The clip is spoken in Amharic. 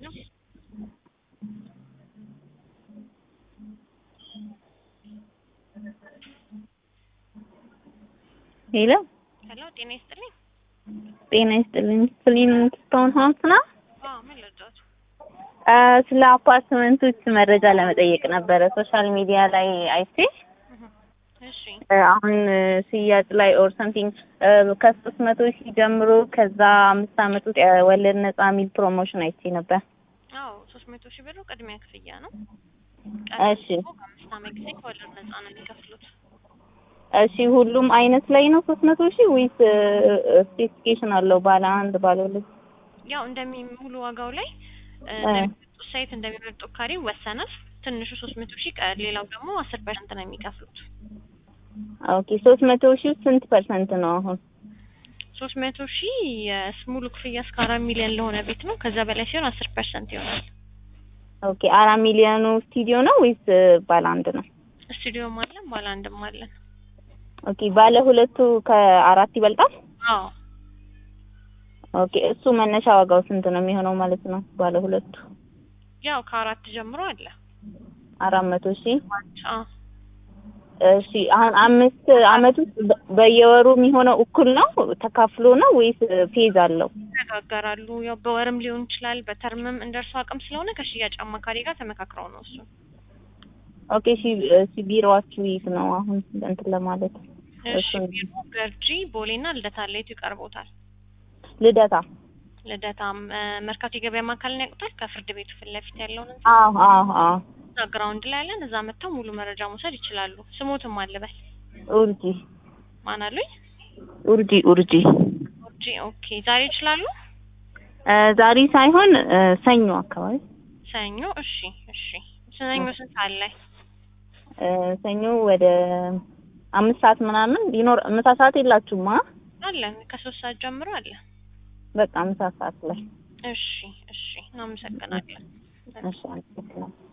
ነው። ሄሎ ሄሎ ጤና ይስጥልኝ። ጤና ይስጥልኝ። ክሊኒክ ስቶን ሆምስ ነው። አዎ ምን ልርዳዎት? አ፣ ስለ አፓርትመንቶች መረጃ ለመጠየቅ ነበረ። ሶሻል ሚዲያ ላይ አይቼ እህ፣ እሺ አ፣ አሁን ሽያጭ ላይ ኦር ሰምቲንግ ከሶስት መቶ ሺህ ጀምሮ ከዛ አምስት አመት ውስጥ ወለድ ነጻ የሚል ፕሮሞሽን አይቼ ነበር። አዎ ሶስት መቶ ሺህ ብሩ ቅድሚያ ክፍያ ነው። እሺ ቀጥሎ በአምስት ዓመት ጊዜ ከወለድ ነጻ ነው የሚከፍሉት። እሺ ሁሉም አይነት ላይ ነው ሶስት መቶ ሺህ ወይስ ስፔሲፊኬሽን አለው? ባለ አንድ ባለ ሁለት? ያው እንደሚ ሙሉ ዋጋው ላይ እ፣ እ። እንደሚመርጡት ሳይት እንደሚመርጡት ካሬ ይወሰናል። ትንሹ ሶስት መቶ ሺህ ቀ- ሌላው ደግሞ አስር ፐርሰንት ነው የሚከፍሉት። ኦኬ ሶስት መቶ ሺህ ስንት ፐርሰንት ነው አሁን? ሶስት መቶ ሺህ የስ- ሙሉ ክፍያ እስከ አራት ሚሊዮን ለሆነ ቤት ነው። ከዛ በላይ ሲሆን አስር ፐርሰንት ይሆናል። ኦኬ አራት ሚሊዮኑ ስቱዲዮ ነው ወይስ ባለ አንድ ነው? ስቱዲዮም አለን ባለ አንድም አለን። ኦኬ ባለ ሁለቱ ከአራት ይበልጣል? አዎ ኦኬ እሱ መነሻ ዋጋው ስንት ነው የሚሆነው ማለት ነው? ባለ ሁለቱ ያው ከአራት ጀምሮ አለ። አራት መቶ ሺህ አዎ እሺ አሁን አምስት አመት ውስጥ በ- በየወሩ የሚሆነው እኩል ነው ተካፍሎ ነው ወይስ ፌዝ አለው? ይነጋገራሉ። ያው በወርም ሊሆን ይችላል፣ በተርምም እንደርሱ አቅም ስለሆነ ከሽያጭ አማካሪ ጋር ተመካክረው ነው እሱ። ኦኬ እሺ እሺ ቢሮዋችሁ የት ነው አሁን እንትን ለማለት እሺ እሱን ቢሮ ገርጂ፣ ቦሌና ልደታ ለየቱ ይቀርቦታል? ልደታ ልደታም እ፣ መርካቶ የገበያ ማዕከልን ያውቁታል? ከፍርድ ቤቱ ፊት ለፊት ያለውን ህንጻ አዎ አዎ አዎ እዛ ግራውንድ ላይ ያለን፣ እዛ መጥተው ሙሉ መረጃ መውሰድ ይችላሉ። ስሞትም አልበል ኡርጂ ማን አሉኝ? ኡርጂ ኡርጂ ኦጂ ኦኬ። ዛሬ ይችላሉ? እ፣ ዛሬ ሳይሆን እ፣ ሰኞ አካባቢ ሰኞ። እሺ እሺ። ሰኞ ስንት ሰዓት ላይ? እ፣ ሰኞ ወደ አምስት ሰዓት ምናምን ይኖር ምሳ ሰዓት የላችሁማ? አለን ከሶስት ሰዓት ጀምሮ አለ። በቃ ምሳ ሰዓት ላይ እሺ እሺ። እናመሰግናለን። እሺ አመሰግናለሁ።